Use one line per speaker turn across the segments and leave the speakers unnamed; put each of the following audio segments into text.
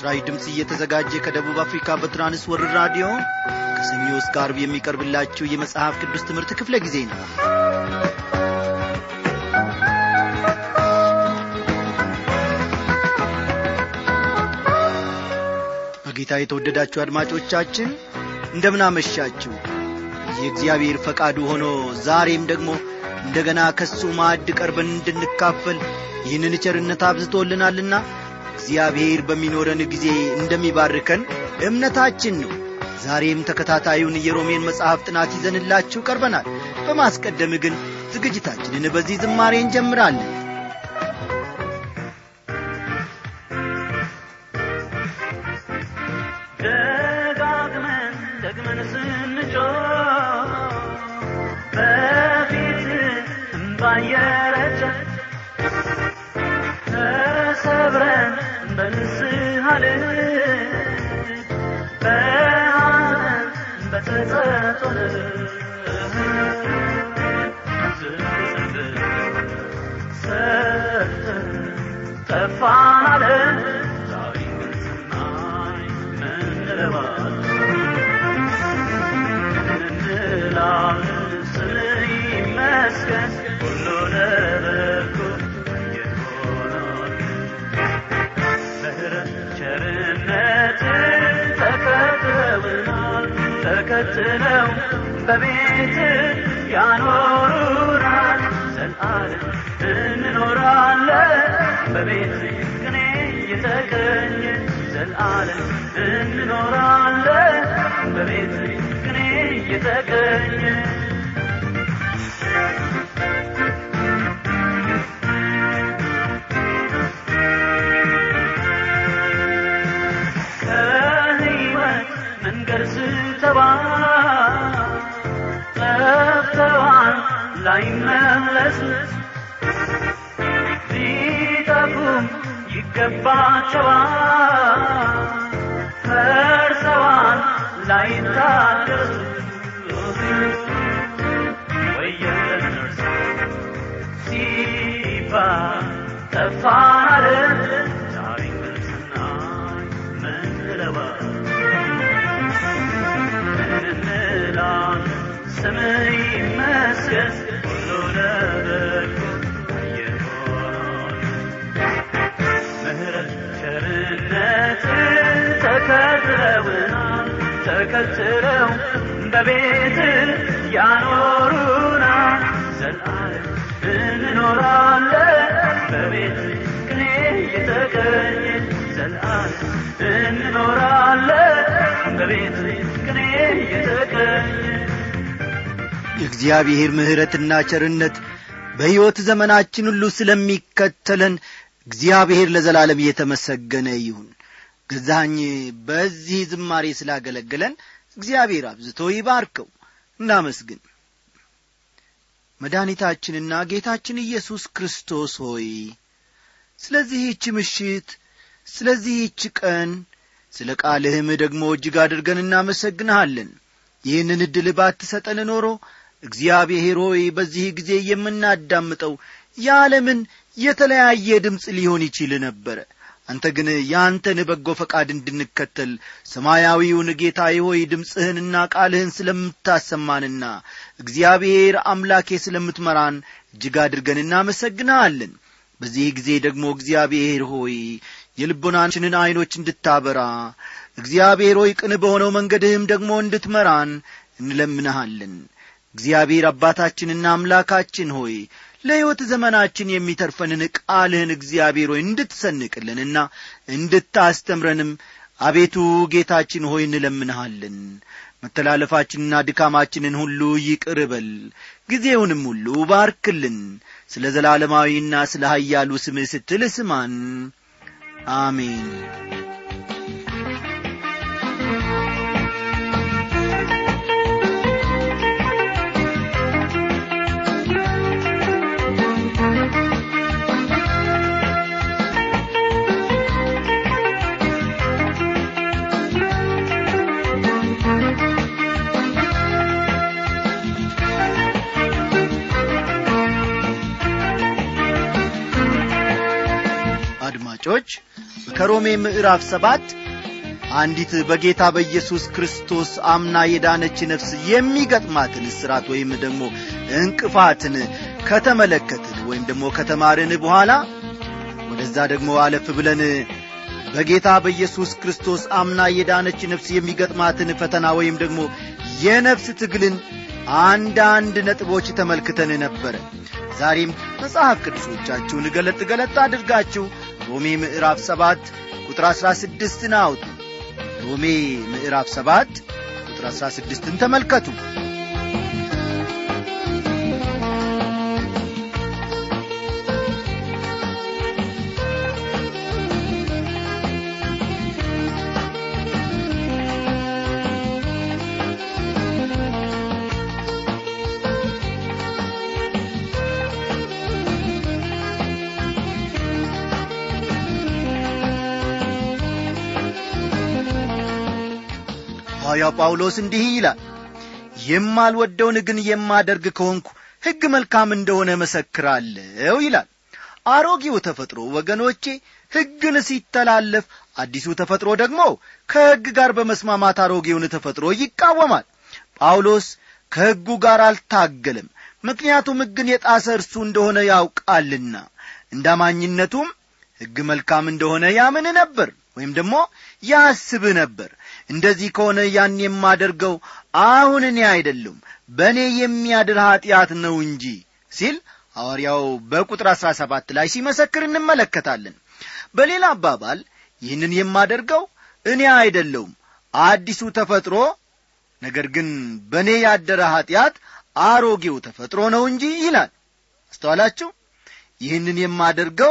ለምስራች ድምፅ እየተዘጋጀ ከደቡብ አፍሪካ በትራንስ ወርልድ ራዲዮ ከሰኞ እስከ አርብ የሚቀርብላችሁ የመጽሐፍ ቅዱስ ትምህርት ክፍለ ጊዜ ነው በጌታ የተወደዳችሁ አድማጮቻችን እንደምናመሻችሁ የእግዚአብሔር ፈቃዱ ሆኖ ዛሬም ደግሞ እንደገና ከሱ ማዕድ ቀርበን እንድንካፈል ይህንን ቸርነት አብዝቶልናልና እግዚአብሔር በሚኖረን ጊዜ እንደሚባርከን እምነታችን ነው ዛሬም ተከታታዩን የሮሜን መጽሐፍ ጥናት ይዘንላችሁ ቀርበናል በማስቀደም ግን ዝግጅታችንን በዚህ ዝማሬ እንጀምራለን
ደጋግመን ደግመን ስንጮ በፊት እምባየረጨ ተሰብረን በንስሐ ልብ በሐዘን በተጸጸት ሰርተን ጠፋን አለን ዛሬ ግን ስናይ ምንለዋለን እንላለን ስምህ ይመስገን ሁሉ ለበጎ የሆነው ምህረት ቸርነት ተከትለውናል ተከትለው በቤት ያኖሩናል ዘላለም እንኖራለን በቤት ቅኔ የተገኘ ዘላለም እንኖራለን በቤት ቅኔ የተገኘ ከህይወት መንገድ ስተባል ጠፍተዋል ላይመለሱ ሊጠፉም ይገባቸዋል ፈርሰዋል ላይታደሱ ወየለን እርሱ ሲባል ጠፋን አለን ዛሬ ግን ስናይ ምን እንላለን ስምህ ይመስገን ሁሉ ለበጎ የሆነው ምህረት ቸርነት ተከትለውናል ተከትለው በቤት ያኖሩናል ዘላለም እንኖራለን በቤት ቅኔ የተገኘ ዘላለም እንኖራለን በቤት ቅኔ የተገኘ
የእግዚአብሔር ምሕረትና ቸርነት በሕይወት ዘመናችን ሁሉ ስለሚከተለን እግዚአብሔር ለዘላለም እየተመሰገነ ይሁን ገዛኝ በዚህ ዝማሬ ስላገለገለን እግዚአብሔር አብዝቶ ይባርከው እናመስግን መድኃኒታችንና ጌታችን ኢየሱስ ክርስቶስ ሆይ ስለዚህች ምሽት ስለዚህች ቀን ስለ ቃልህም ደግሞ እጅግ አድርገን እናመሰግንሃለን ይህንን ዕድል ባትሰጠን ኖሮ እግዚአብሔር ሆይ በዚህ ጊዜ የምናዳምጠው የዓለምን የተለያየ ድምፅ ሊሆን ይችል ነበረ አንተ ግን ያንተን በጎ ፈቃድ እንድንከተል ሰማያዊውን ጌታ ሆይ ድምፅህንና ቃልህን ስለምታሰማንና እግዚአብሔር አምላኬ ስለምትመራን እጅግ አድርገን እናመሰግንሃለን በዚህ ጊዜ ደግሞ እግዚአብሔር ሆይ የልቦናችንን ዐይኖች እንድታበራ እግዚአብሔር ሆይ ቅን በሆነው መንገድህም ደግሞ እንድትመራን እንለምንሃለን እግዚአብሔር አባታችንና አምላካችን ሆይ ለሕይወት ዘመናችን የሚተርፈንን ቃልህን እግዚአብሔር ሆይ እንድትሰንቅልንና እንድታስተምረንም አቤቱ ጌታችን ሆይ እንለምንሃለን መተላለፋችንና ድካማችንን ሁሉ ይቅር በል ጊዜውንም ሁሉ ባርክልን ስለ ዘላለማዊና ስለ ኀያሉ ስምህ ስትል ስማን አሜን አድማጮች ከሮሜ ምዕራፍ ሰባት አንዲት በጌታ በኢየሱስ ክርስቶስ አምና የዳነች ነፍስ የሚገጥማትን እስራት ወይም ደግሞ እንቅፋትን ከተመለከትን ወይም ደግሞ ከተማርን በኋላ ወደዛ ደግሞ አለፍ ብለን በጌታ በኢየሱስ ክርስቶስ አምና የዳነች ነፍስ የሚገጥማትን ፈተና ወይም ደግሞ የነፍስ ትግልን አንዳንድ ነጥቦች ተመልክተን ነበረ ዛሬም መጽሐፍ ቅዱሶቻችሁን ገለጥ ገለጥ አድርጋችሁ ሮሜ ምዕራፍ ሰባት ቁጥር አሥራ ስድስትን አውጡ ሮሜ ምዕራፍ ሰባት ቁጥር አሥራ ስድስትን ተመልከቱ ሐዋርያው ጳውሎስ እንዲህ ይላል የማልወደውን ግን የማደርግ ከሆንኩ ሕግ መልካም እንደሆነ መሰክራለሁ ይላል አሮጌው ተፈጥሮ ወገኖቼ ሕግን ሲተላለፍ አዲሱ ተፈጥሮ ደግሞ ከሕግ ጋር በመስማማት አሮጌውን ተፈጥሮ ይቃወማል ጳውሎስ ከሕጉ ጋር አልታገለም ምክንያቱም ሕግን የጣሰ እርሱ እንደሆነ ያውቃልና እንዳማኝነቱም ሕግ መልካም እንደሆነ ያምን ነበር ወይም ደግሞ ያስብ ነበር እንደዚህ ከሆነ ያን የማደርገው አሁን እኔ አይደለም በእኔ የሚያድር ኀጢአት ነው እንጂ ሲል ሐዋርያው በቁጥር አሥራ ሰባት ላይ ሲመሰክር እንመለከታለን በሌላ አባባል ይህንን የማደርገው እኔ አይደለውም አዲሱ ተፈጥሮ ነገር ግን በእኔ ያደረ ኀጢአት አሮጌው ተፈጥሮ ነው እንጂ ይላል አስተዋላችሁ ይህንን የማደርገው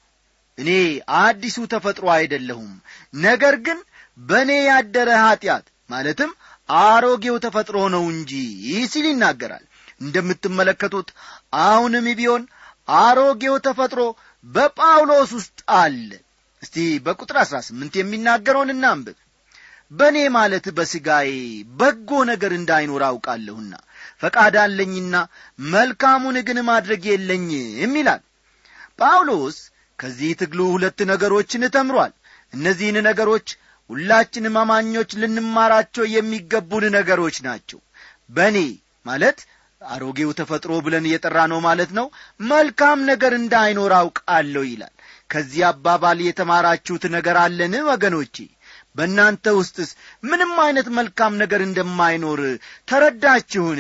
እኔ አዲሱ ተፈጥሮ አይደለሁም ነገር ግን በእኔ ያደረ ኀጢአት ማለትም አሮጌው ተፈጥሮ ነው እንጂ ሲል ይናገራል እንደምትመለከቱት አሁንም ቢሆን አሮጌው ተፈጥሮ በጳውሎስ ውስጥ አለ እስቲ በቁጥር አሥራ ስምንት የሚናገረውን እናንብብ በእኔ ማለት በሥጋዬ በጎ ነገር እንዳይኖር አውቃለሁና ፈቃድ አለኝና መልካሙን ግን ማድረግ የለኝም ይላል ጳውሎስ ከዚህ ትግሉ ሁለት ነገሮችን ተምሯል እነዚህን ነገሮች ሁላችንም አማኞች ልንማራቸው የሚገቡን ነገሮች ናቸው በእኔ ማለት አሮጌው ተፈጥሮ ብለን እየጠራ ነው ማለት ነው መልካም ነገር እንዳይኖር አውቃለሁ ይላል ከዚህ አባባል የተማራችሁት ነገር አለን ወገኖቼ በእናንተ ውስጥስ ምንም አይነት መልካም ነገር እንደማይኖር ተረዳችሁን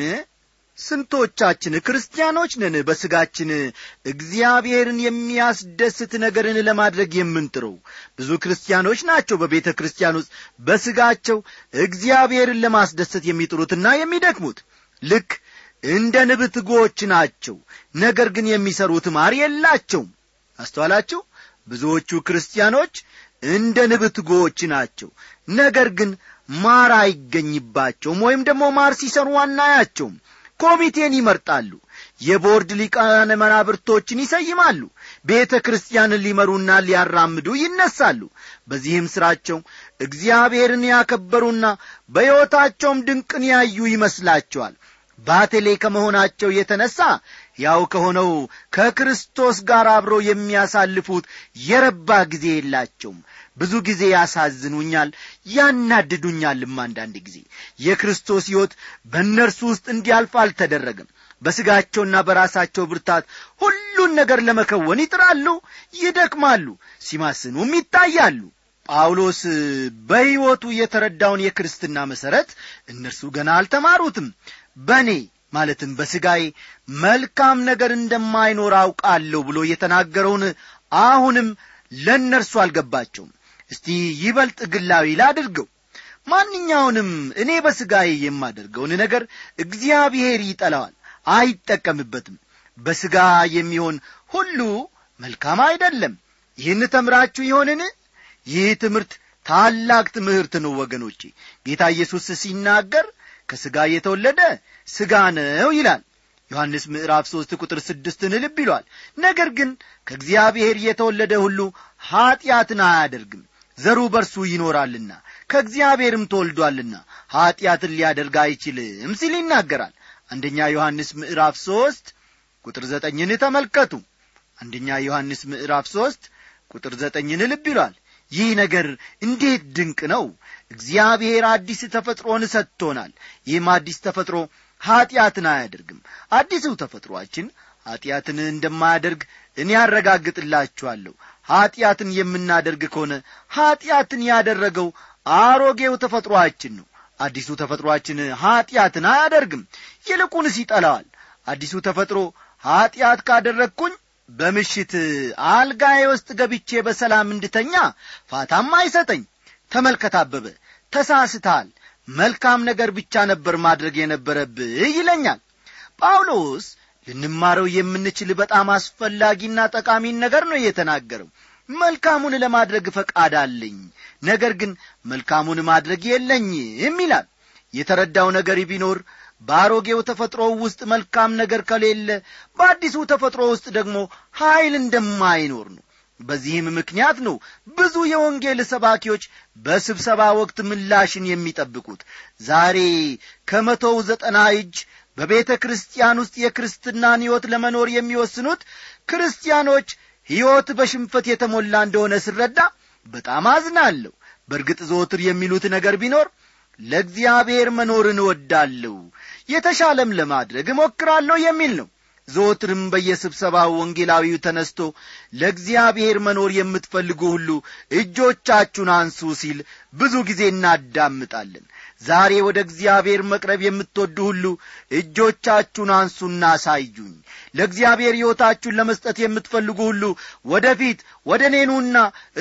ስንቶቻችን ክርስቲያኖች ነን በሥጋችን እግዚአብሔርን የሚያስደስት ነገርን ለማድረግ የምንጥረው ብዙ ክርስቲያኖች ናቸው በቤተ ክርስቲያን ውስጥ በሥጋቸው እግዚአብሔርን ለማስደሰት የሚጥሩትና የሚደክሙት ልክ እንደ ንብ ትጎዎች ናቸው ነገር ግን የሚሰሩት ማር የላቸውም አስተዋላችሁ ብዙዎቹ ክርስቲያኖች እንደ ንብ ትጎዎች ናቸው ነገር ግን ማር አይገኝባቸውም ወይም ደግሞ ማር ሲሰሩ አናያቸውም ኮሚቴን ይመርጣሉ የቦርድ ሊቃነ መናብርቶችን ይሰይማሉ ቤተ ክርስቲያንን ሊመሩና ሊያራምዱ ይነሳሉ በዚህም ሥራቸው እግዚአብሔርን ያከበሩና በሕይወታቸውም ድንቅን ያዩ ይመስላቸዋል ባቴሌ ከመሆናቸው የተነሣ ያው ከሆነው ከክርስቶስ ጋር አብረው የሚያሳልፉት የረባ ጊዜ የላቸውም ብዙ ጊዜ ያሳዝኑኛል ያናድዱኛልም አንዳንድ ጊዜ የክርስቶስ ሕይወት በእነርሱ ውስጥ እንዲያልፍ አልተደረገም በሥጋቸውና በራሳቸው ብርታት ሁሉን ነገር ለመከወን ይጥራሉ ይደክማሉ ሲማስኑም ይታያሉ ጳውሎስ በሕይወቱ የተረዳውን የክርስትና መሠረት እነርሱ ገና አልተማሩትም በእኔ ማለትም በሥጋዬ መልካም ነገር እንደማይኖር አውቃለሁ ብሎ የተናገረውን አሁንም ለእነርሱ አልገባቸውም እስቲ ይበልጥ ግላዊ ላድርገው ማንኛውንም እኔ በሥጋዬ የማደርገውን ነገር እግዚአብሔር ይጠላዋል አይጠቀምበትም በሥጋ የሚሆን ሁሉ መልካም አይደለም ይህን ተምራችሁ ይሆንን ይህ ትምህርት ታላቅ ትምህርት ነው ወገኖቼ ጌታ ኢየሱስ ሲናገር ከሥጋ የተወለደ ሥጋ ነው ይላል ዮሐንስ ምዕራፍ ሦስት ቁጥር ስድስትን ልብ ይሏል ነገር ግን ከእግዚአብሔር የተወለደ ሁሉ ኀጢአትን አያደርግም ዘሩ በርሱ ይኖራልና ከእግዚአብሔርም ተወልዷልና ኀጢአትን ሊያደርግ አይችልም ሲል ይናገራል አንደኛ ዮሐንስ ምዕራፍ ሦስት ቁጥር ዘጠኝን ተመልከቱ አንደኛ ዮሐንስ ምዕራፍ ሦስት ቁጥር ዘጠኝን ልብ ይሏል ይህ ነገር እንዴት ድንቅ ነው እግዚአብሔር አዲስ ተፈጥሮን ሰጥቶናል ይህም አዲስ ተፈጥሮ ኀጢአትን አያደርግም አዲሱ ተፈጥሮአችን ኀጢአትን እንደማያደርግ እኔ ያረጋግጥላችኋለሁ ኀጢአትን የምናደርግ ከሆነ ኀጢአትን ያደረገው አሮጌው ተፈጥሮአችን ነው አዲሱ ተፈጥሮአችን ኀጢአትን አያደርግም ይልቁንስ ይጠላዋል አዲሱ ተፈጥሮ ኀጢአት ካደረግኩኝ በምሽት አልጋዬ ውስጥ ገብቼ በሰላም እንድተኛ ፋታም አይሰጠኝ ተመልከት አበበ ተሳስተሃል መልካም ነገር ብቻ ነበር ማድረግ የነበረብህ ይለኛል ጳውሎስ ልንማረው የምንችል በጣም አስፈላጊና ጠቃሚን ነገር ነው የተናገረው መልካሙን ለማድረግ ፈቃድ አለኝ ነገር ግን መልካሙን ማድረግ የለኝም ይላል የተረዳው ነገር ቢኖር በአሮጌው ተፈጥሮ ውስጥ መልካም ነገር ከሌለ በአዲሱ ተፈጥሮ ውስጥ ደግሞ ኀይል እንደማይኖር ነው በዚህም ምክንያት ነው ብዙ የወንጌል ሰባኪዎች በስብሰባ ወቅት ምላሽን የሚጠብቁት ዛሬ ከመቶው ዘጠና እጅ በቤተ ክርስቲያን ውስጥ የክርስትናን ሕይወት ለመኖር የሚወስኑት ክርስቲያኖች ሕይወት በሽንፈት የተሞላ እንደሆነ ስረዳ በጣም አዝናለሁ በእርግጥ ዘወትር የሚሉት ነገር ቢኖር ለእግዚአብሔር መኖርን እወዳለሁ የተሻለም ለማድረግ እሞክራለሁ የሚል ነው ዘወትርም በየስብሰባው ወንጌላዊው ተነስቶ ለእግዚአብሔር መኖር የምትፈልጉ ሁሉ እጆቻችሁን አንሱ ሲል ብዙ ጊዜ እናዳምጣለን ዛሬ ወደ እግዚአብሔር መቅረብ የምትወዱ ሁሉ እጆቻችሁን አንሱና አሳዩኝ ለእግዚአብሔር ሕይወታችሁን ለመስጠት የምትፈልጉ ሁሉ ወደ ፊት ወደ እኔኑና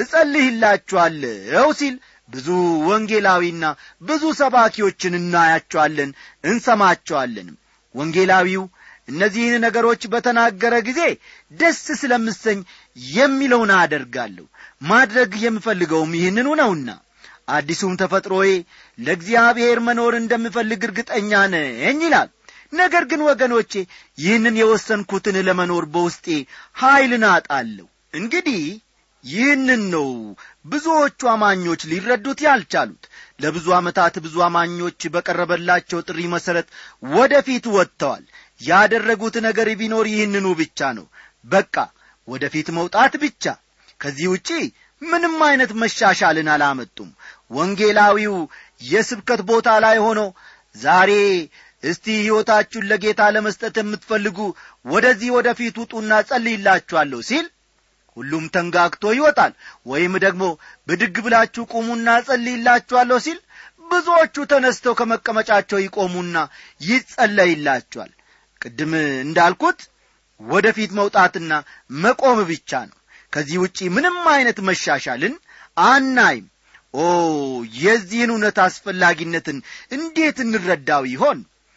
እጸልይላችኋለሁ ሲል ብዙ ወንጌላዊና ብዙ ሰባኪዎችን እናያቸዋለን እንሰማቸዋለንም ወንጌላዊው እነዚህን ነገሮች በተናገረ ጊዜ ደስ ስለምሰኝ የሚለውን አደርጋለሁ ማድረግ የምፈልገውም ይህንኑ ነውና አዲሱም ተፈጥሮዬ ለእግዚአብሔር መኖር እንደምፈልግ እርግጠኛ ነኝ ይላል ነገር ግን ወገኖቼ ይህንን የወሰንኩትን ለመኖር በውስጤ ኀይልን አጣለሁ እንግዲህ ይህንን ነው ብዙዎቹ አማኞች ሊረዱት ያልቻሉት ለብዙ ዓመታት ብዙ አማኞች በቀረበላቸው ጥሪ መሠረት ወደ ፊት ወጥተዋል ያደረጉት ነገር ቢኖር ይህንኑ ብቻ ነው በቃ ወደ ፊት መውጣት ብቻ ከዚህ ውጪ ምንም አይነት መሻሻልን አላመጡም ወንጌላዊው የስብከት ቦታ ላይ ሆኖ ዛሬ እስቲ ሕይወታችሁን ለጌታ ለመስጠት የምትፈልጉ ወደዚህ ወደ ፊት ውጡና ጸልይላችኋለሁ ሲል ሁሉም ተንጋግቶ ይወጣል ወይም ደግሞ ብድግ ብላችሁ ቁሙና ጸልይላችኋለሁ ሲል ብዙዎቹ ተነስተው ከመቀመጫቸው ይቆሙና ይጸለይላቸዋል ቅድም እንዳልኩት ወደ ፊት መውጣትና መቆም ብቻ ነው ከዚህ ውጪ ምንም አይነት መሻሻልን አናይም ኦ የዚህን እውነት አስፈላጊነትን እንዴት እንረዳው ይሆን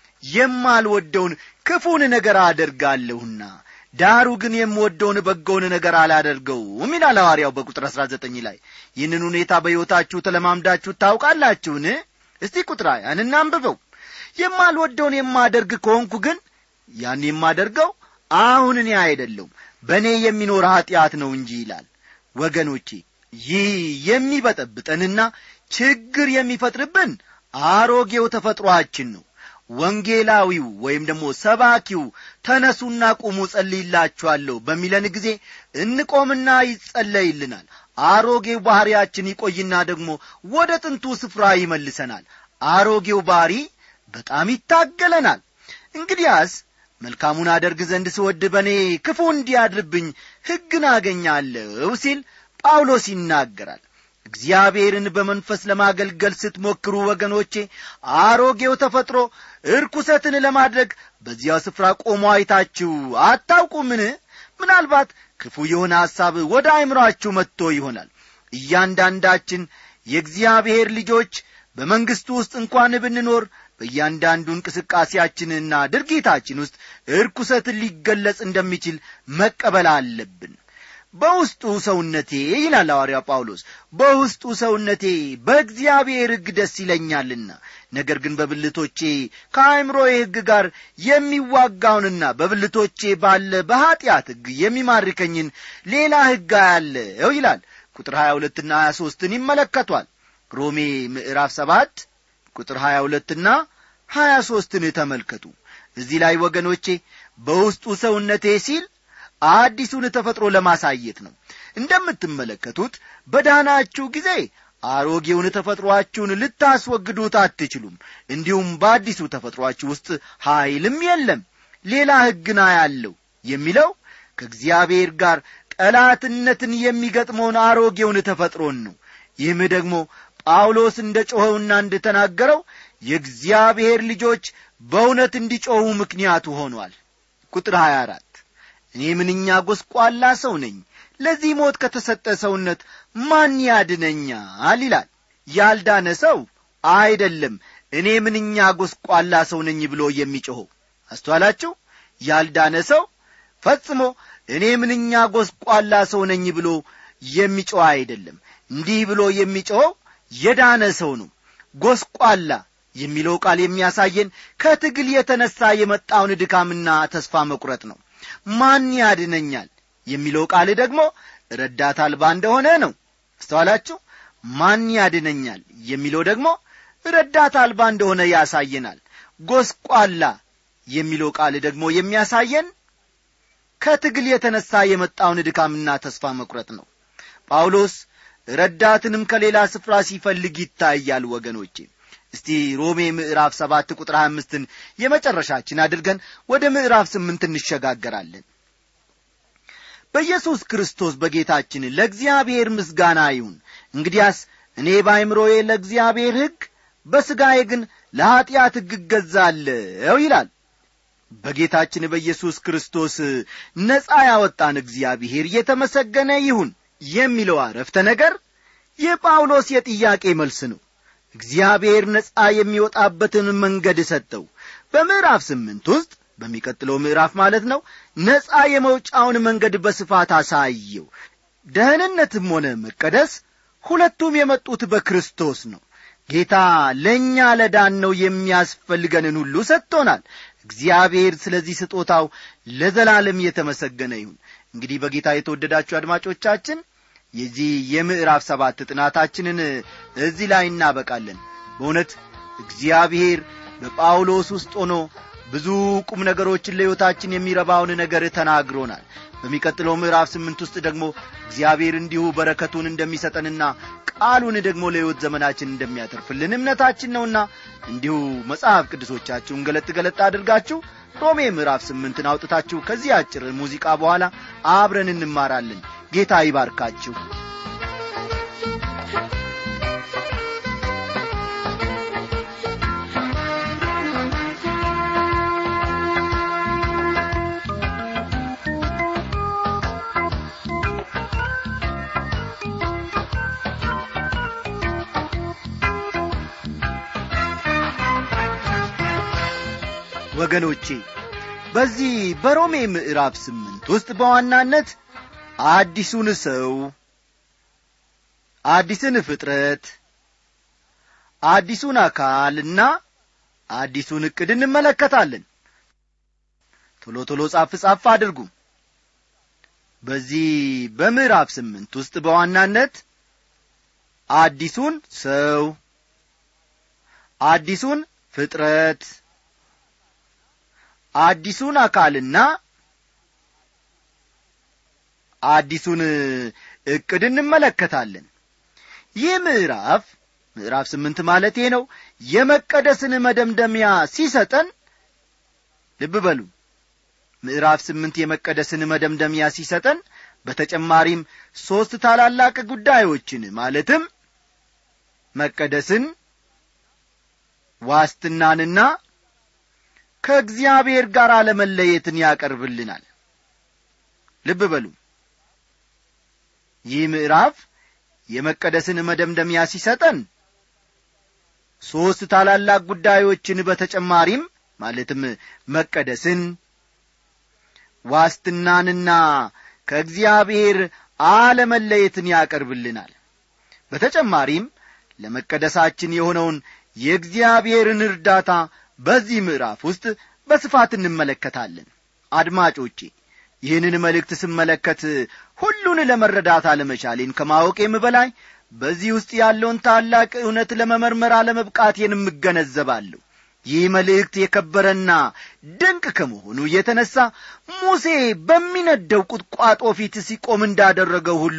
የማልወደውን ክፉን ነገር አደርጋለሁና ዳሩ ግን የምወደውን በጎውን ነገር አላደርገውም ይላል ሐዋርያው በቁጥር አሥራ ዘጠኝ ላይ ይህንን ሁኔታ በሕይወታችሁ ተለማምዳችሁ ታውቃላችሁን እስቲ ቁጥር ያን እናንብበው የማልወደውን የማደርግ ከሆንኩ ግን ያን የማደርገው አሁን እኔ አይደለሁም በእኔ የሚኖር ኀጢአት ነው እንጂ ይላል ወገኖቼ ይህ የሚበጠብጠንና ችግር የሚፈጥርብን አሮጌው ተፈጥሮአችን ነው ወንጌላዊው ወይም ደግሞ ሰባኪው ተነሱና ቁሙ ጸልይላችኋለሁ በሚለን ጊዜ እንቆምና ይጸለይልናል አሮጌው ባሕርያችን ይቆይና ደግሞ ወደ ጥንቱ ስፍራ ይመልሰናል አሮጌው ባሕሪ በጣም ይታገለናል እንግዲያስ መልካሙን አደርግ ዘንድ ስወድ በእኔ ክፉ እንዲያድርብኝ ሕግን አገኛለሁ ሲል ጳውሎስ ይናገራል እግዚአብሔርን በመንፈስ ለማገልገል ስትሞክሩ ወገኖቼ አሮጌው ተፈጥሮ እርኩሰትን ለማድረግ በዚያው ስፍራ ቆሞ አይታችሁ አታውቁምን ምናልባት ክፉ የሆነ ሐሳብ ወደ አይምሮአችሁ መጥቶ ይሆናል እያንዳንዳችን የእግዚአብሔር ልጆች በመንግሥቱ ውስጥ እንኳን ብንኖር በእያንዳንዱ እንቅስቃሴያችንና ድርጊታችን ውስጥ እርኩሰትን ሊገለጽ እንደሚችል መቀበል አለብን በውስጡ ሰውነቴ ይላል ሐዋርያ ጳውሎስ በውስጡ ሰውነቴ በእግዚአብሔር ሕግ ደስ ይለኛልና ነገር ግን በብልቶቼ ከአእምሮዬ ሕግ ጋር የሚዋጋውንና በብልቶቼ ባለ በኀጢአት ሕግ የሚማርከኝን ሌላ ሕግ አያለው ይላል ቁጥር ሀያ ሁለትና ሀያ ሦስትን ይመለከቷል ሮሜ ምዕራፍ ሰባት ቁጥር ሀያ ሁለትና ሀያ ሦስትን ተመልከቱ እዚህ ላይ ወገኖቼ በውስጡ ሰውነቴ ሲል አዲሱን ተፈጥሮ ለማሳየት ነው እንደምትመለከቱት በዳናችሁ ጊዜ አሮጌውን ተፈጥሮአችሁን ልታስወግዱት አትችሉም እንዲሁም በአዲሱ ተፈጥሮአችሁ ውስጥ ኀይልም የለም ሌላ ሕግና ያለው የሚለው ከእግዚአብሔር ጋር ጠላትነትን የሚገጥመውን አሮጌውን ተፈጥሮን ነው ይህም ደግሞ ጳውሎስ እንደ ጮኸውና እንደ ተናገረው የእግዚአብሔር ልጆች በእውነት እንዲጮኹ ምክንያቱ ሆኗል ቁጥር 24 እኔ ምንኛ ጐስቋላ ሰው ነኝ ለዚህ ሞት ከተሰጠ ሰውነት ማን ያድነኛል ይላል ያልዳነ ሰው አይደለም እኔ ምንኛ ጐስቋላ ሰው ነኝ ብሎ የሚጮኸው አስተዋላችሁ ያልዳነ ሰው ፈጽሞ እኔ ምንኛ ጐስቋላ ሰው ነኝ ብሎ የሚጮህ አይደለም እንዲህ ብሎ የሚጮኸው የዳነ ሰው ነው ጐስቋላ የሚለው ቃል የሚያሳየን ከትግል የተነሣ የመጣውን ድካምና ተስፋ መቁረጥ ነው ማን ያድነኛል የሚለው ቃል ደግሞ ረዳት አልባ እንደሆነ ነው አስተዋላችሁ ማን ያድነኛል የሚለው ደግሞ ረዳት አልባ እንደሆነ ያሳየናል ጐስቋላ የሚለው ቃል ደግሞ የሚያሳየን ከትግል የተነሣ የመጣውን ድካምና ተስፋ መቁረጥ ነው ጳውሎስ ረዳትንም ከሌላ ስፍራ ሲፈልግ ይታያል ወገኖቼ እስቲ ሮሜ ምዕራፍ ሰባት ቁጥር ሀያ አምስትን የመጨረሻችን አድርገን ወደ ምዕራፍ ስምንት እንሸጋገራለን በኢየሱስ ክርስቶስ በጌታችን ለእግዚአብሔር ምስጋና ይሁን እንግዲያስ እኔ በአይምሮዬ ለእግዚአብሔር ሕግ በሥጋዬ ግን ለኀጢአት ሕግ እገዛለሁ ይላል በጌታችን በኢየሱስ ክርስቶስ ነጻ ያወጣን እግዚአብሔር የተመሰገነ ይሁን የሚለው አረፍተ ነገር የጳውሎስ የጥያቄ መልስ ነው እግዚአብሔር ነጻ የሚወጣበትን መንገድ ሰጠው በምዕራፍ ስምንት ውስጥ በሚቀጥለው ምዕራፍ ማለት ነው ነጻ የመውጫውን መንገድ በስፋት አሳየው ደህንነትም ሆነ መቀደስ ሁለቱም የመጡት በክርስቶስ ነው ጌታ ለእኛ ለዳን ነው የሚያስፈልገንን ሁሉ ሰጥቶናል እግዚአብሔር ስለዚህ ስጦታው ለዘላለም የተመሰገነ ይሁን እንግዲህ በጌታ የተወደዳችሁ አድማጮቻችን የዚህ የምዕራፍ ሰባት ጥናታችንን እዚህ ላይ እናበቃለን በእውነት እግዚአብሔር በጳውሎስ ውስጥ ሆኖ ብዙ ቁም ነገሮችን ለሕይወታችን የሚረባውን ነገር ተናግሮናል በሚቀጥለው ምዕራፍ ስምንት ውስጥ ደግሞ እግዚአብሔር እንዲሁ በረከቱን እንደሚሰጠንና ቃሉን ደግሞ ለሕይወት ዘመናችን እንደሚያተርፍልን እምነታችን ነውና እንዲሁ መጽሐፍ ቅዱሶቻችሁን ገለጥ ገለጥ አድርጋችሁ ሮሜ ምዕራፍ ስምንትን አውጥታችሁ ከዚህ አጭር ሙዚቃ በኋላ አብረን እንማራለን ጌታ ይባርካችሁ ወገኖቼ በዚህ በሮሜ ምዕራፍ ስምንት ውስጥ በዋናነት አዲሱን ሰው አዲስን ፍጥረት አዲሱን አካልና አዲሱን ዕቅድ እንመለከታለን ቶሎ ቶሎ ጻፍ ጻፍ አድርጉ በዚህ በምዕራፍ ስምንት ውስጥ በዋናነት አዲሱን ሰው አዲሱን ፍጥረት አዲሱን አካልና አዲሱን ዕቅድ እንመለከታለን ይህ ምዕራፍ ምዕራፍ ስምንት ማለቴ ነው የመቀደስን መደምደሚያ ሲሰጠን ልብ በሉ ምዕራፍ ስምንት የመቀደስን መደምደሚያ ሲሰጠን በተጨማሪም ሦስት ታላላቅ ጉዳዮችን ማለትም መቀደስን ዋስትናንና ከእግዚአብሔር ጋር አለመለየትን ያቀርብልናል ልብ በሉ ይህ ምዕራፍ የመቀደስን መደምደሚያ ሲሰጠን ሦስት ታላላቅ ጉዳዮችን በተጨማሪም ማለትም መቀደስን ዋስትናንና ከእግዚአብሔር አለመለየትን ያቀርብልናል በተጨማሪም ለመቀደሳችን የሆነውን የእግዚአብሔርን እርዳታ በዚህ ምዕራፍ ውስጥ በስፋት እንመለከታለን አድማጮቼ ይህንን መልእክት ስመለከት ሁሉን ለመረዳት አለመቻሌን ከማወቄም በላይ በዚህ ውስጥ ያለውን ታላቅ እውነት ለመመርመር አለመብቃቴን እገነዘባለሁ ይህ መልእክት የከበረና ድንቅ ከመሆኑ የተነሣ ሙሴ በሚነደው ቁጥቋጦ ፊት ሲቆም እንዳደረገው ሁሉ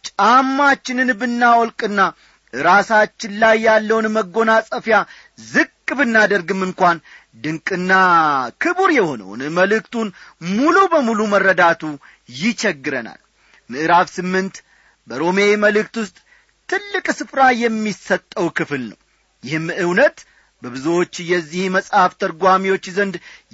ጫማችንን ብናወልቅና ራሳችን ላይ ያለውን መጎናጸፊያ ዝቅ ብናደርግም እንኳን ድንቅና ክቡር የሆነውን መልእክቱን ሙሉ በሙሉ መረዳቱ ይቸግረናል ምዕራፍ ስምንት በሮሜ መልእክት ውስጥ ትልቅ ስፍራ የሚሰጠው ክፍል ነው ይህም እውነት በብዙዎች የዚህ መጽሐፍ ተርጓሚዎች ዘንድ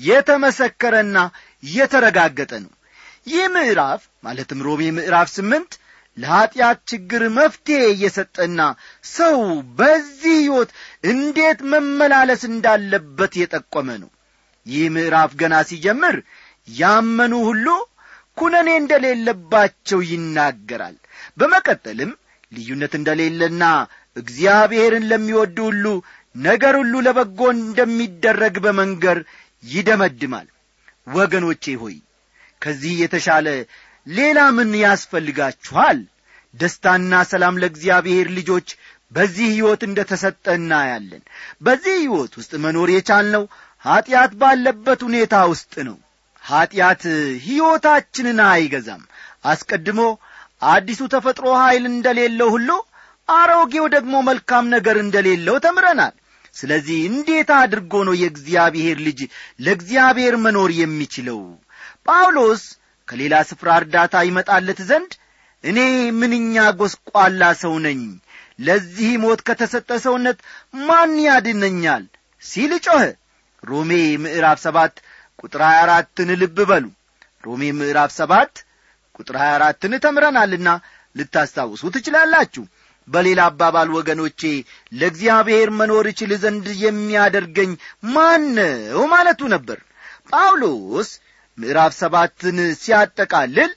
የተመሰከረና የተረጋገጠ ነው ይህ ምዕራፍ ማለትም ሮሜ ምዕራፍ ስምንት ለኀጢአት ችግር መፍትሔ እየሰጠና ሰው በዚህ ሕይወት እንዴት መመላለስ እንዳለበት የጠቆመ ነው ይህ ምዕራፍ ገና ሲጀምር ያመኑ ሁሉ ኩነኔ እንደሌለባቸው ይናገራል በመቀጠልም ልዩነት እንደሌለና እግዚአብሔርን ለሚወዱ ሁሉ ነገር ሁሉ ለበጎ እንደሚደረግ በመንገር ይደመድማል ወገኖቼ ሆይ ከዚህ የተሻለ ሌላ ምን ያስፈልጋችኋል ደስታና ሰላም ለእግዚአብሔር ልጆች በዚህ ሕይወት እንደ ተሰጠ እናያለን በዚህ ሕይወት ውስጥ መኖር የቻልነው ኀጢአት ባለበት ሁኔታ ውስጥ ነው ኀጢአት ሕይወታችንን አይገዛም አስቀድሞ አዲሱ ተፈጥሮ ኀይል እንደሌለው ሁሉ አሮጌው ደግሞ መልካም ነገር እንደሌለው ተምረናል ስለዚህ እንዴት አድርጎ ነው የእግዚአብሔር ልጅ ለእግዚአብሔር መኖር የሚችለው ጳውሎስ ከሌላ ስፍራ እርዳታ ይመጣለት ዘንድ እኔ ምንኛ ጐስቋላ ሰው ነኝ ለዚህ ሞት ከተሰጠ ሰውነት ማን ያድነኛል ሲል ጮኸ ሮሜ ምዕራፍ ሰባት ቁጥር ሀያ አራትን ልብ በሉ ሮሜ ምዕራፍ ሰባት ቁጥር ሀያ አራትን ተምረናልና ልታስታውሱ ትችላላችሁ በሌላ አባባል ወገኖቼ ለእግዚአብሔር መኖር እችል ዘንድ የሚያደርገኝ ማን ነው ማለቱ ነበር ጳውሎስ ምዕራፍ ሰባትን ሲያጠቃልል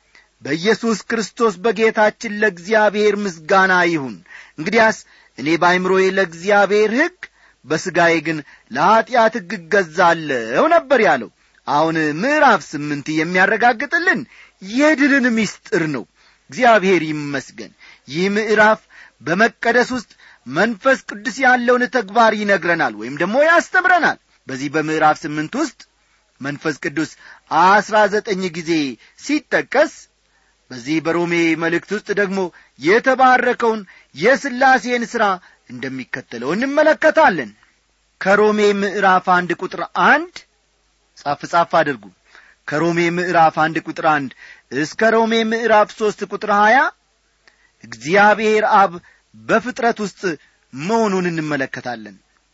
በኢየሱስ ክርስቶስ በጌታችን ለእግዚአብሔር ምስጋና ይሁን እንግዲያስ እኔ በአይምሮዬ ለእግዚአብሔር ሕግ በሥጋዬ ግን ለኀጢአት ሕግ እገዛለሁ ነበር ያለው አሁን ምዕራፍ ስምንት የሚያረጋግጥልን የድልን ምስጢር ነው እግዚአብሔር ይመስገን ይህ ምዕራፍ በመቀደስ ውስጥ መንፈስ ቅዱስ ያለውን ተግባር ይነግረናል ወይም ደግሞ ያስተምረናል በዚህ በምዕራፍ ስምንት ውስጥ መንፈስ ቅዱስ አስራ ዘጠኝ ጊዜ ሲጠቀስ በዚህ በሮሜ መልእክት ውስጥ ደግሞ የተባረከውን የሥላሴን ሥራ እንደሚከተለው እንመለከታለን ከሮሜ ምዕራፍ አንድ ቁጥር አንድ ጻፍ ጻፍ አድርጉ ከሮሜ ምዕራፍ አንድ ቁጥር አንድ እስከ ሮሜ ምዕራፍ ሦስት ቁጥር ሀያ እግዚአብሔር አብ በፍጥረት ውስጥ መሆኑን እንመለከታለን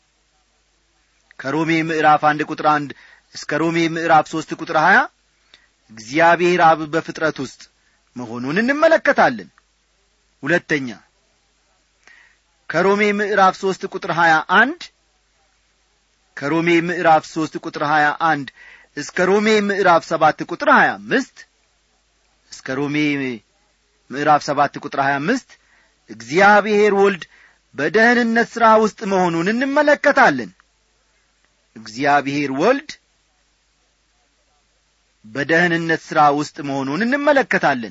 ከሮሜ ምዕራፍ አንድ ቁጥር አንድ እስከ ሮሜ ምዕራፍ ሦስት ቁጥር ሀያ እግዚአብሔር አብ በፍጥረት ውስጥ መሆኑን እንመለከታለን ሁለተኛ ከሮሜ ምዕራፍ ሦስት ቁጥር ሀያ አንድ ከሮሜ ምዕራፍ ሦስት ቁጥር ሀያ አንድ እስከ ሮሜ ምዕራፍ ሰባት ቁጥር ሀያ አምስት እስከ ሮሜ ምዕራፍ ሰባት ቁጥር ሀያ አምስት እግዚአብሔር ወልድ በደህንነት ሥራ ውስጥ መሆኑን እንመለከታለን እግዚአብሔር ወልድ በደህንነት ሥራ ውስጥ መሆኑን እንመለከታለን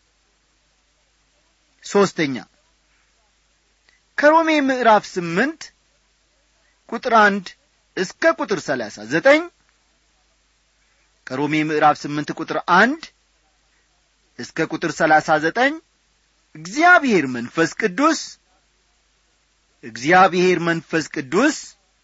ሦስተኛ ከሮሜ ምዕራፍ ስምንት ቁጥር አንድ እስከ ቁጥር ሰላሳ ዘጠኝ ከሮሜ ምዕራፍ ስምንት ቁጥር አንድ እስከ ቁጥር ሰላሳ ዘጠኝ እግዚአብሔር መንፈስ ቅዱስ እግዚአብሔር መንፈስ ቅዱስ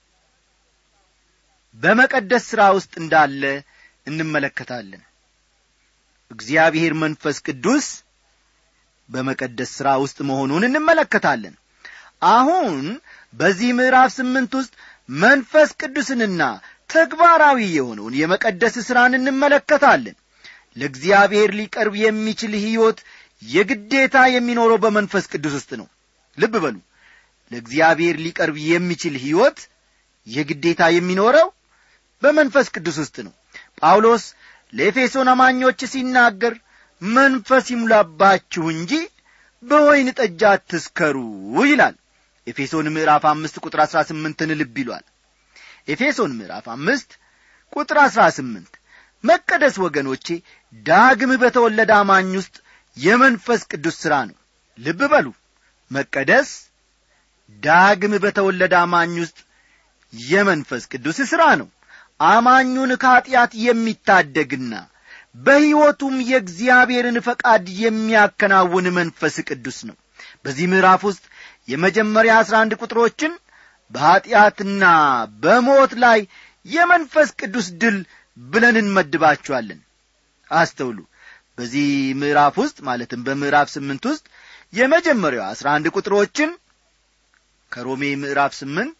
በመቀደስ ሥራ ውስጥ እንዳለ እንመለከታለን እግዚአብሔር መንፈስ ቅዱስ በመቀደስ ሥራ ውስጥ መሆኑን እንመለከታለን አሁን በዚህ ምዕራፍ ስምንት ውስጥ መንፈስ ቅዱስንና ተግባራዊ የሆነውን የመቀደስ ሥራን እንመለከታለን ለእግዚአብሔር ሊቀርብ የሚችል ሕይወት የግዴታ የሚኖረው በመንፈስ ቅዱስ ውስጥ ነው ልብ በሉ ለእግዚአብሔር ሊቀርብ የሚችል ሕይወት የግዴታ የሚኖረው በመንፈስ ቅዱስ ውስጥ ነው ጳውሎስ ለኤፌሶን አማኞች ሲናገር መንፈስ ይሙላባችሁ እንጂ በወይን ጠጅ አትስከሩ ይላል ኤፌሶን ምዕራፍ አምስት ቁጥር አሥራ ስምንትን ልብ ይሏል ኤፌሶን ምዕራፍ አምስት ቁጥር አሥራ ስምንት መቀደስ ወገኖቼ ዳግም በተወለደ አማኝ ውስጥ የመንፈስ ቅዱስ ሥራ ነው ልብ በሉ መቀደስ ዳግም በተወለደ አማኝ ውስጥ የመንፈስ ቅዱስ ሥራ ነው አማኙን ከኀጢአት የሚታደግና በሕይወቱም የእግዚአብሔርን ፈቃድ የሚያከናውን መንፈስ ቅዱስ ነው በዚህ ምዕራፍ ውስጥ የመጀመሪያ አሥራ አንድ ቁጥሮችን በኀጢአትና በሞት ላይ የመንፈስ ቅዱስ ድል ብለን እንመድባቸዋለን አስተውሉ በዚህ ምዕራፍ ውስጥ ማለትም በምዕራፍ ስምንት ውስጥ የመጀመሪያው አሥራ አንድ ቁጥሮችን ከሮሜ ምዕራፍ ስምንት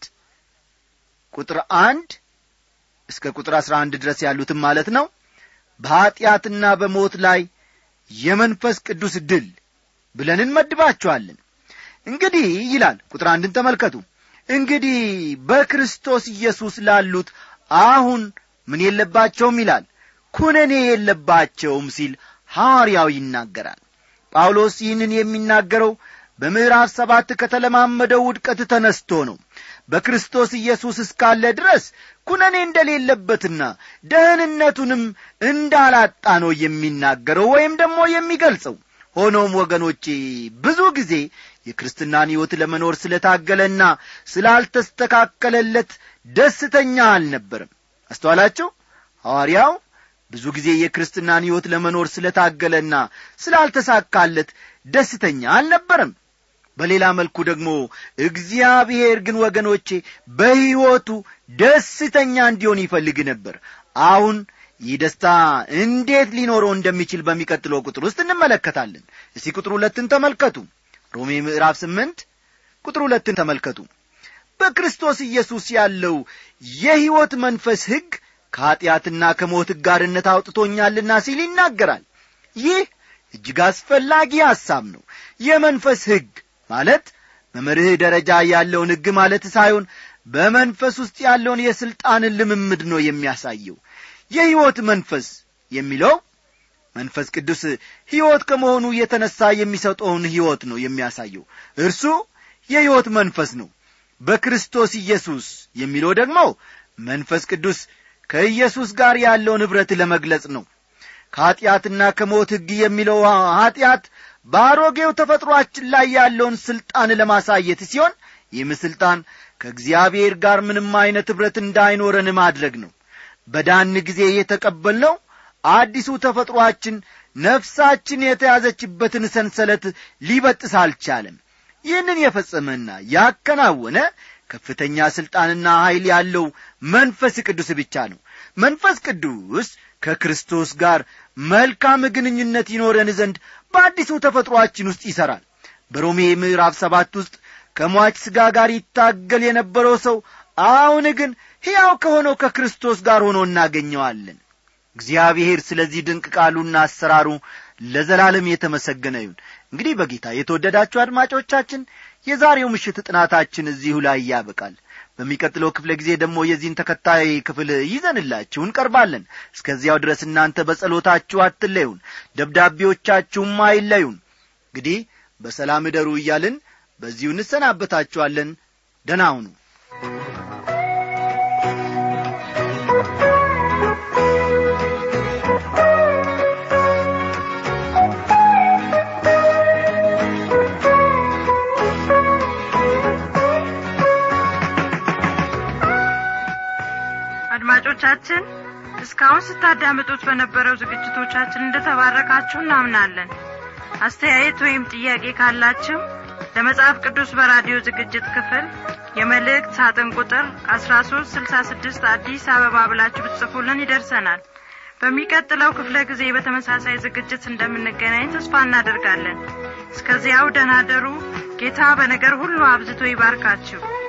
ቁጥር አንድ እስከ ቁጥር አሥራ አንድ ድረስ ያሉትም ማለት ነው በኀጢአትና በሞት ላይ የመንፈስ ቅዱስ ድል ብለን እንመድባቸዋለን እንግዲህ ይላል ቁጥር አንድን ተመልከቱ እንግዲህ በክርስቶስ ኢየሱስ ላሉት አሁን ምን የለባቸውም ይላል ኩነኔ የለባቸውም ሲል ሐዋርያው ይናገራል ጳውሎስ ይህንን የሚናገረው በምዕራፍ ሰባት ከተለማመደው ውድቀት ተነስቶ ነው በክርስቶስ ኢየሱስ እስካለ ድረስ ኩነኔ እንደሌለበትና ደህንነቱንም እንዳላጣ ነው የሚናገረው ወይም ደግሞ የሚገልጸው ሆኖም ወገኖቼ ብዙ ጊዜ የክርስትናን ሕይወት ለመኖር ስለታገለና ስላልተስተካከለለት ደስተኛ አልነበርም አስተዋላችሁ ሐዋርያው ብዙ ጊዜ የክርስትናን ሕይወት ለመኖር ስለታገለና ስላልተሳካለት ደስተኛ አልነበረም በሌላ መልኩ ደግሞ እግዚአብሔር ግን ወገኖቼ በሕይወቱ ደስተኛ እንዲሆን ይፈልግ ነበር አሁን ይህ ደስታ እንዴት ሊኖረው እንደሚችል በሚቀጥለው ቁጥር ውስጥ እንመለከታለን እስቲ ቁጥር ሁለትን ተመልከቱ ሮሜ ምዕራፍ ስምንት ቁጥር ሁለትን ተመልከቱ በክርስቶስ ኢየሱስ ያለው የሕይወት መንፈስ ሕግ ከኀጢአትና ከሞት ጋርነት አውጥቶኛልና ሲል ይናገራል ይህ እጅግ አስፈላጊ ሐሳብ ነው የመንፈስ ሕግ ማለት በመርህ ደረጃ ያለውን ሕግ ማለት ሳይሆን በመንፈስ ውስጥ ያለውን የሥልጣንን ልምምድ ነው የሚያሳየው የሕይወት መንፈስ የሚለው መንፈስ ቅዱስ ሕይወት ከመሆኑ የተነሣ የሚሰጠውን ሕይወት ነው የሚያሳየው እርሱ የሕይወት መንፈስ ነው በክርስቶስ ኢየሱስ የሚለው ደግሞ መንፈስ ቅዱስ ከኢየሱስ ጋር ያለውን ኅብረት ለመግለጽ ነው ከኀጢአትና ከሞት ሕግ የሚለው ኀጢአት በአሮጌው ተፈጥሮአችን ላይ ያለውን ሥልጣን ለማሳየት ሲሆን ይህም ሥልጣን ከእግዚአብሔር ጋር ምንም ዐይነት ኅብረት እንዳይኖረን ማድረግ ነው በዳን ጊዜ የተቀበልነው አዲሱ ተፈጥሮአችን ነፍሳችን የተያዘችበትን ሰንሰለት ሊበጥስ አልቻለም ይህንን የፈጸመና ያከናወነ ከፍተኛ ሥልጣንና ኀይል ያለው መንፈስ ቅዱስ ብቻ ነው መንፈስ ቅዱስ ከክርስቶስ ጋር መልካም ግንኙነት ይኖረን ዘንድ በአዲሱ ተፈጥሮአችን ውስጥ ይሠራል በሮሜ ምዕራፍ ሰባት ውስጥ ከሟች ሥጋ ጋር ይታገል የነበረው ሰው አሁን ግን ሕያው ከሆነው ከክርስቶስ ጋር ሆኖ እናገኘዋለን እግዚአብሔር ስለዚህ ድንቅ ቃሉና አሰራሩ ለዘላለም የተመሰገነ ይሁን እንግዲህ በጌታ የተወደዳችሁ አድማጮቻችን የዛሬው ምሽት ጥናታችን እዚሁ ላይ ያበቃል በሚቀጥለው ክፍለ ጊዜ ደግሞ የዚህን ተከታይ ክፍል ይዘንላችሁ እንቀርባለን እስከዚያው ድረስ እናንተ በጸሎታችሁ አትለዩን ደብዳቤዎቻችሁም አይለዩን እንግዲህ በሰላም እደሩ እያልን በዚሁ እንሰናበታችኋለን ደና ሁኑ
አድማጮቻችን እስካሁን ስታዳምጡት በነበረው ዝግጅቶቻችን እንደተባረካችሁ እናምናለን አስተያየት ወይም ጥያቄ ካላችሁ ለመጽሐፍ ቅዱስ በራዲዮ ዝግጅት ክፍል የመልእክት ሳጥን ቁጥር አስራ ሶስት ስልሳ ስድስት አዲስ አበባ ብላችሁ ብትጽፉልን ይደርሰናል በሚቀጥለው ክፍለ ጊዜ በተመሳሳይ ዝግጅት እንደምንገናኝ ተስፋ እናደርጋለን እስከዚያው ደናደሩ ጌታ በነገር ሁሉ አብዝቶ ይባርካችሁ